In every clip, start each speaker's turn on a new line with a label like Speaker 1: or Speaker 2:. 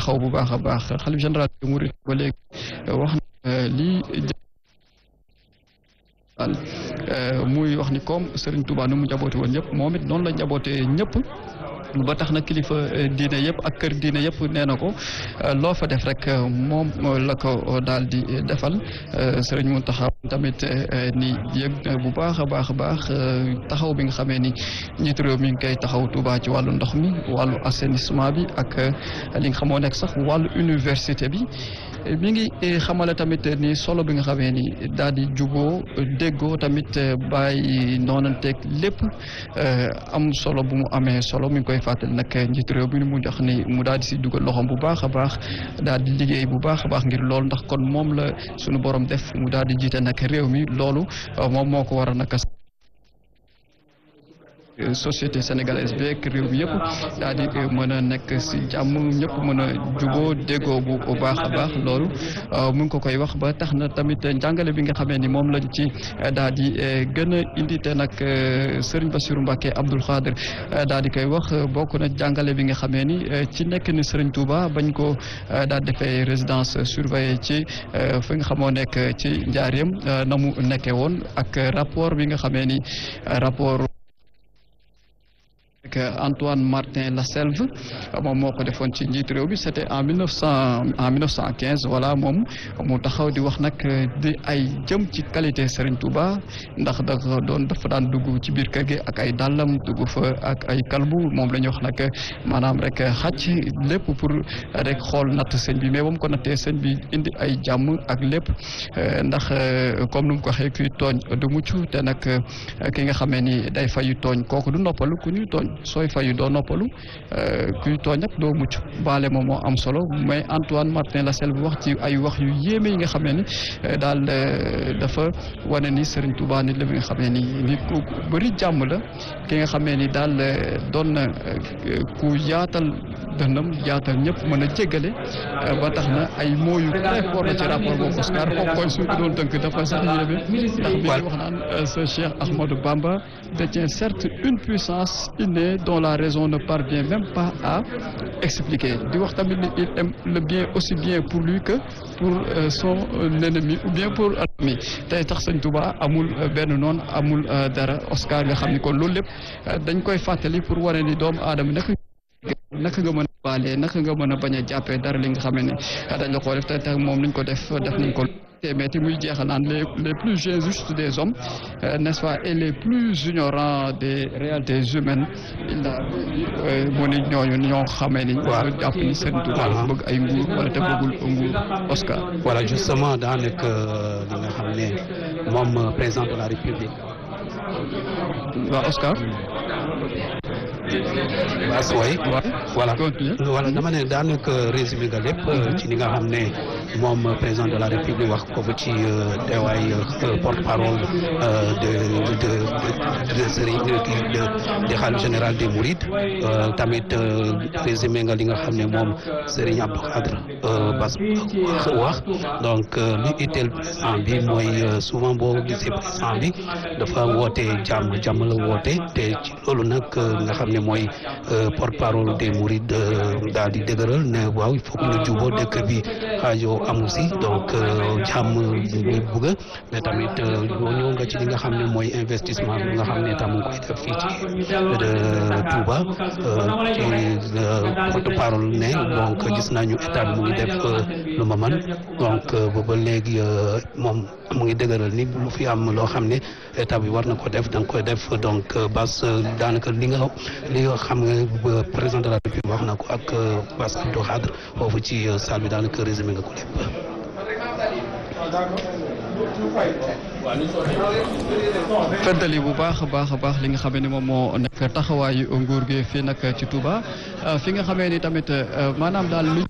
Speaker 1: taxaw bu baax a baax xalif général de Mouride ba léegi wax na lii muy wax ni comme Serigne Touba nu mu njaboote woon ñëpp moom it noonu la njabootee ñëpp ba tax na kilifa diine yëpp ak kër diine yëpp nee na ko loo fa def rek moom la ko daal di defal sëriñ Mountakha tamit ni yëg bu baax a baax a baax taxaw bi nga xamee ni njiitu réew mi ngi koy taxaw Touba ci wàllu ndox mi wàllu assainissement bi ak li nga xamoo nekk sax wàllu université bi mi ngi xamale tamit ni solo bi nga xamee ni daal di juboo déggoo tamit bàyyi noonanteeg lépp am solo bu mu amee solo mi ngi koy fàttali nag njiitu réew bi mu jox ni mu daal di si dugal loxoom bu baax a baax daal di liggéey bu baax a baax ngir loolu ndax kon moom la sunu borom def mu daal di jiite nag réew mi loolu moom moo ko war a naka société sénégalaise bi ak réew mi yëpp daal di mën a nekk si jàmm ñëpp mën a juboo déggoo bu baax a baax loolu mu ngi ko koy wax ba tax na tamit njàngale bi nga xamee ni moom lañ ci daal di gën a indi te nag Serigne Bassirou Mbacké Abdoul Khadir daal di koy wax bokk na jàngale bi nga xamee ni ci nekk ni Serigne Touba bañ ko daal defee résidence surveillée ci fi nga xamoo nekk ci njaareem na mu nekkee woon ak rapport bi nga xamee ni rapport Antoine Martin Laselve moom moo ko defoon ci njiitu réew bi c'était en mille neuf cent en mille neuf cent quinze voilà moom mu taxaw di wax nag di ay jëm ci qualité Serigne Touba ndax da doon dafa daan dugg ci biir kër gi ak ay dàllam dugg fa ak ay kalbu moom la ñuy wax nag maanaam rek xàcc lépp pour rek xool natt sëñ bi mais ba mu ko nattee sëñ bi indi ay jàmm ak lépp ndax comme nu mu ko waxee kuy tooñ du mucc te nag ki nga xamee ni day fayu tooñ kooku du noppalu ku ñuy tooñ sooy fayu doo noppalu kuy tooñ ak doo mucc baale moom moo am solo mais Antoine Martin Laselve wax ci ay wax yu yéeme yi nga xamee ni daal dafa wane ni Serigne Touba nit la bi nga xamee ni nit ku bëri jàmm la ki nga xamee ni daal doon na ku yaatal dënnam yaatal ñëpp mën a jéggale ba tax na ay mots yu très fort la ci rapport boobu Oscar foofu koy suñ ko doon tënk dafa sax yéeme ndax bi wax naan ce Cheikh Ahmadou Bamba détient certes une puissance innée dont la raison ne parvient même pas à expliquer di wax tamit ni il aime le bien aussi bien pour lui que pour son ennemi ou bien pour ami tey tax sëñ Touba amul benn noonu amul dara Oscar nga xam ni kon loolu lépp dañ koy fàttali pour wane ni doomu aadama naka naka nga mën a baale naka nga mën a bañ a jàppee dara li nga xam ne dañ la ko def te te moom niñ ko def def nañ ko mais muy jeexal naan les les plus injustes des hommes n'est-ce pas et les plus ignorants des réalités humaines il a mu ni ñooñu ñoo xamee ni waaw jàpp ni seen tubaab bëgg ay nguur wala te bëggul nguur Oscar
Speaker 2: voilà justement daa nekk li nga xam ne moom président de la République
Speaker 1: waaw Oscar
Speaker 2: waaw way voilà voilà dama ne daanaka résumé nga lépp ci li nga xam ne moom président de la république wax ko fa ci teewaay porte parole de de de Serigne de de xalif général des Mourides tamit résumé nga li nga xam ne moom Serigne Abdou Khadre Bass wax donc li itteel président bi mooy souvent boo gisee président bi dafa woote jàmm jàmm la woote te ci loolu nag nga xam ne mooy porte parole des Mourides daal di dëgëral ne waaw il faut que ñu juboo dëkk bi xaajoo amu si donc jàmm ñu bëgg mais tamit ñëw nga ci li nga xam ne mooy investissement bi nga xam ne tam mu ngi koy def fii ci Touba ci porte parole ne donc gis nañu état bi mu ngi def lu ma man donc booba léegi moom mu ngi dëgëral ni lu fi am loo xam ne état bi war na ko def da nga koy def donc bas daanaka li nga li nga xam nga président de la République wax na ko ak Bass Abdou Khadre foofu ci salle bi daanaka résumé nga ko lépp.
Speaker 1: feddali bu baax a baax a baax li nga xamee ni moom moo nekk taxawaayu nguur gi fii nag ci Touba fi nga xamee ni tamit maanaam daal lu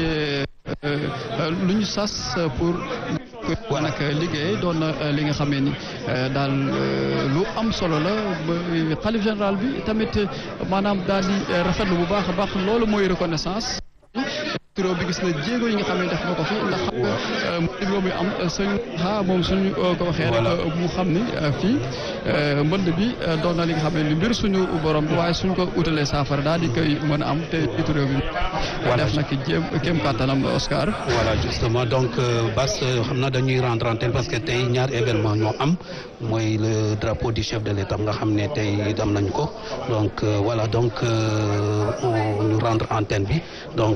Speaker 1: lu ñu sas pour wa nag liggéey doon na li nga xamee ni daal lu am solo la xalif général bi tamit maanaam daal di rafetlu bu baax a baax loolu mooy reconnaissance turó bi gis na jéego yi nga xam ne def na ko fi ndax mbënd boobu am suñ xaa moom suñu ko waxee rek mu xam ni fii mbënd bi doon na li nga xam ne li mbir suñu borom bi waaye suñ ko utalee saafara daal di koy mën a am te itu réew bi def nag jéem kéem kàttanam Oscar
Speaker 2: voilà justement donc Bas xam naa dañuy rendre antenne parce que tey ñaar événement ñoo am mooy le drapeau du chef de l'État nga xam ne tey am nañu ko donc voilà donc ñu rendre antenne bi donc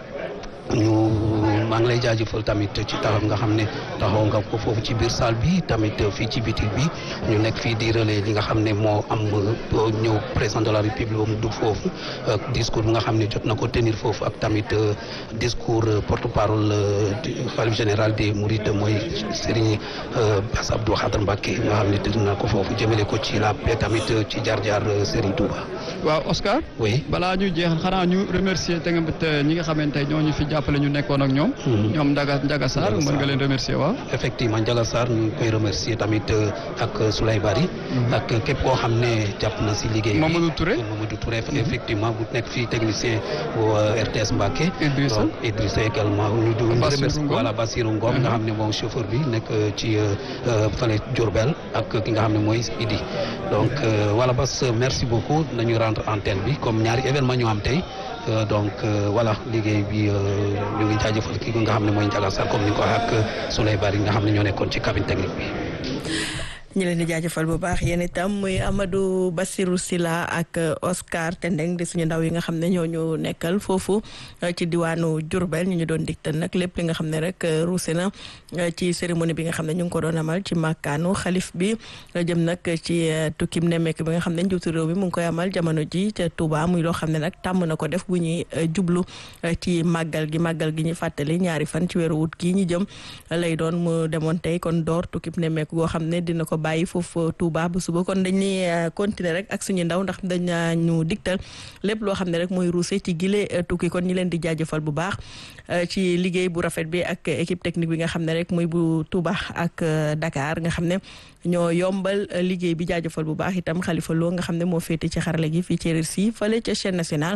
Speaker 2: ñu maa ngi lay jaajëfal tamit ci taxaw nga xam ne taxaw nga ko foofu ci biir salle bi tamit fii ci bitik bi ñu nekk fii di relais li nga xam ne moo am ñëw président de la république ba mu dugg foofu discours bi nga xam ne jot na ko tenir foofu ak tamit discours porte parole du khalife général des mourides mooy Serigne Bass Abdou Khadre Mbacké nga xam ne tëdd na ko foofu jëmale ko ci la paix tamit ci jaar-jaar Serigne Touba.
Speaker 1: waaw Oscar.
Speaker 2: oui
Speaker 1: balaa ñu jeexal xanaa ñu remercier te nga ñi nga xamante ñoo ñu fi jàppale ñu nekkoon ak ñoom. ñoom Ndiaga Ndiaga Sarr mën nga leen remercier waaw.
Speaker 2: effectivement Ndiaga Sarr ñu ngi koy remercier tamit ak Souley Bari. ak képp koo xam ne jàpp na si liggéey bi.
Speaker 1: Mamadou Touré
Speaker 2: Mamadou Touré effectivement bu nekk fii technicien bu RTS Mbacké.
Speaker 1: Idrissa
Speaker 2: donc Idrissa également ñu du
Speaker 1: Bassirou Ngom
Speaker 2: voilà Bassirou Ngom nga xam ne moom chauffeur bi nekk ci fële Diourbel ak ki nga xam ne mooy Idi donc voilà Bass merci beaucoup nañu rendre antenne bi comme ñaari événement ñu am tey. donc voilà liggéey bi ñu ngi jaajëfal kii nga xam ne mooy Ndiaga Sarr comme ni ko waxee ak Souley Bari nga xam ne ñoo nekkoon ci cabine technique bi.
Speaker 3: ñu leen di jaajëfal bu baax yéen itam muy Amadou Bassirou Sylla ak Oscar Tendeng di suñu ndaw yi nga xam ne ñoo ñu nekkal foofu ci diwaanu Diourbel ñu ñu doon digtal nag lépp li nga xam ne rek ruuse na ci cérémonie bi nga xam ne ñu ngi ko doon amal ci màkkaanu xalif bi jëm nag ci tukkim nemmeek bi nga xam ne njiitu réew mi mu ngi koy amal jamono ji ca Touba muy loo xam ne nag tàmm na ko def bu ñuy jublu ci màggal gi màggal gi ñu fàttali ñaari fan ci weeru wut gii ñu jëm lay doon mu demoon tey kon door tukkim nemmeek goo xam ne dina ko bàyyi foofu Touba bu suba kon dañuy continuer rek ak suñu ndaw ndax dañ ñu digtal lépp loo xam ne rek mooy ruuse ci gile tukki kon ñi leen di jaajëfal bu baax ci liggéey bu rafet bi ak équipe technique bi nga xam ne rek muy bu Touba ak Dakar nga xam ne ñoo yombal liggéey bi jaajëfal bu baax itam Khalifa Lo nga xam ne moo féete ci xarale gi fii ci RSI fële ca chaîne nationale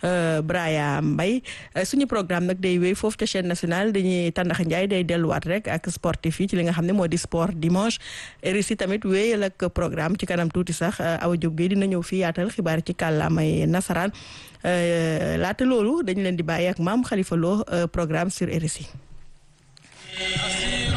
Speaker 3: Braya Mbaye suñu programme nag day wéy foofu ca chaîne nationale dañuy tàndax Njaay day delluwaat rek ak sportif yi ci li nga xam ne moo di sport dimanche RSI tamit wéyal ak programme ci kanam tuuti sax Awa Diop Gueye dina ñëw fii yaatal xibaar ci kàllaamay nasaraan laata loolu dañu leen di bàyyi ak maam Khalifa Lo programme sur RSI